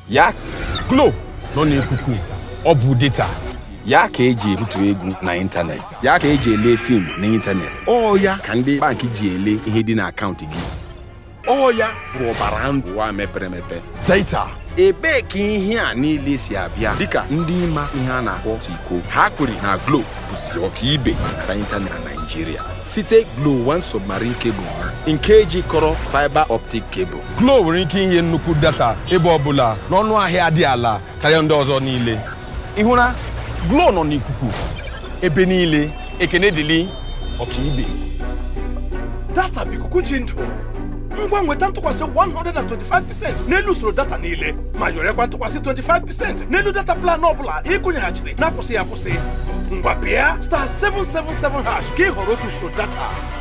ya Glo nọ n'ikuku ọ bụ data ya ka eji ebutu egwu na ịntanetị ya ka eji ele fim n'ịntanetị ọ ya ka ndị bankị ji ele ihe dị n'akaụntụ gị ọ ya bụ ọbara ndụ ụwa mepere emepe data ebee ka ihe a niile si abịa dịka ndị ịma ihe a na-akpọ tiko ha kwere na glo bụzi ọkaibe na ịntanetị na naijiria site glo one submarine cable ha nke jikọrọ fiber optic cable Glo nwere ike inye nnukwu data ebe ọbụla n'ọnụ ahịa dị ala karịa ndị ọzọ niile ịhụra Glo nọ n'ikuku ebe niile ekene dịlị ọkaibe data bụ ikuku ji ndụ ngwa nweta ntụkwasị 125% n'elu usoro data niile ma yorekwa ntụkwasị 25% n'elu data plan ọbụla ịkụnyeghachiri na-akwụsịghị akwụsị ngwa pịa star 777 hash ka ị họrọ otu usoro data